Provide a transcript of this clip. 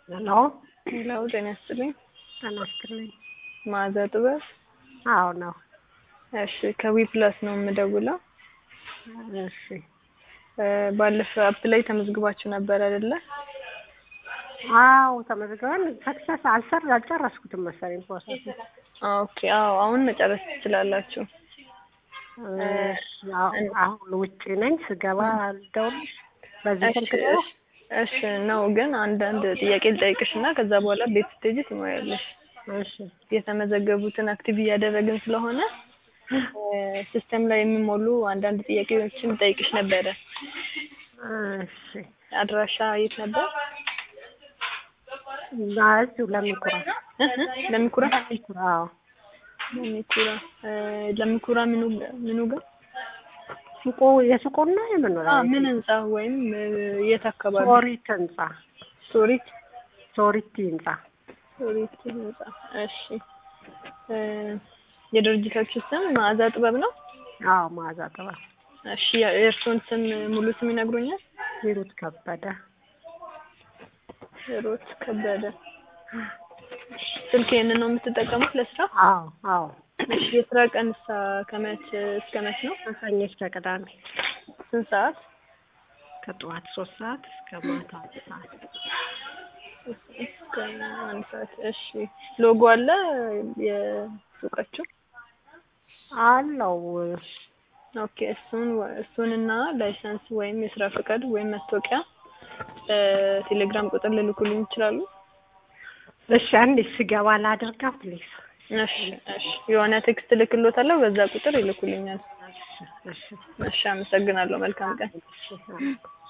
ሄሎ ሄሎ ጤና ይስጥልኝ። ጤና ይስጥልኝ። መዓዛ ጥበብ። አዎ ነው። እሺ ከዊ ፕላስ ነው የምደውለው። እሺ እ ባለፈው አፕ ላይ ተመዝግባችሁ ነበር አይደለ? አዎ ተመዝግበን ሰክሰስ አልሰር አልጨረስኩትም መሰለኝ ፕሮሰስ። ኦኬ አዎ አሁን መጨረስ ትችላላችሁ። አሁን ውጪ ነኝ ስገባ ልደውልሽ በዚህ እሺ ስልክ ነው? እሺ ነው ግን አንዳንድ ጥያቄ ልጠይቅሽ እና ከዛ በኋላ ቤት ስትሄጂ ትሞያለሽ። እሺ የተመዘገቡትን አክቲቭ እያደረግን ስለሆነ ሲስተም ላይ የሚሞሉ አንዳንድ ጥያቄዎችን ልጠይቅሽ ነበረ። እሺ አድራሻ የት ነበር? እዚሁ ለሚኩራ እ እ ለሚኩራ ለሚኩራ አዎ ለሚኩራ እ ለሚኩራ ምኑ ምኑ ጋር ሱቁ የሱቁን ነው የምንኖረው? አ ምን ህንጻ ወይም እ የት አካባቢ? ሶሪት ህንጻ ሶሪት ሶሪቲ ህንጻ ሶሪት ህንጻ። እሺ እ የድርጅታችሁ ስም መዓዛ ጥበብ ነው? አዎ መዓዛ ጥበብ እሺ የእርስዎን ስም ሙሉ ስም ይነግሩኛል? ሂሩት ከበደ ሂሩት ከበደ። ስልክ ይሄንን ነው የምትጠቀሙት ለስራ? አዎ አዎ እሺ የስራ ቀንሳ ከመች እስከ መች ነው? ከሰኞ እስከ ቅዳሜ ስንት ሰዓት? ከጠዋት ሶስት ሰዓት እስከ ማታ አንድ ሰዓት እስከ አንድ ሰዓት። እሺ ሎጎ አለ የሱቃችሁ? አለው ኦኬ እሱን እሱንና ላይሰንስ ወይም የስራ ፈቃድ ወይም መታወቂያ ቴሌግራም ቁጥር ልልኩልኝ ይችላሉ? እሺ አንዴ ስገባ ላድርጋ ፕሊዝ እሺ እሺ የሆነ ቴክስት ልክሎታለሁ በዛ ቁጥር ይልኩልኛል። እሺ እሺ እሺ አመሰግናለሁ። መልካም ቀን። እሺ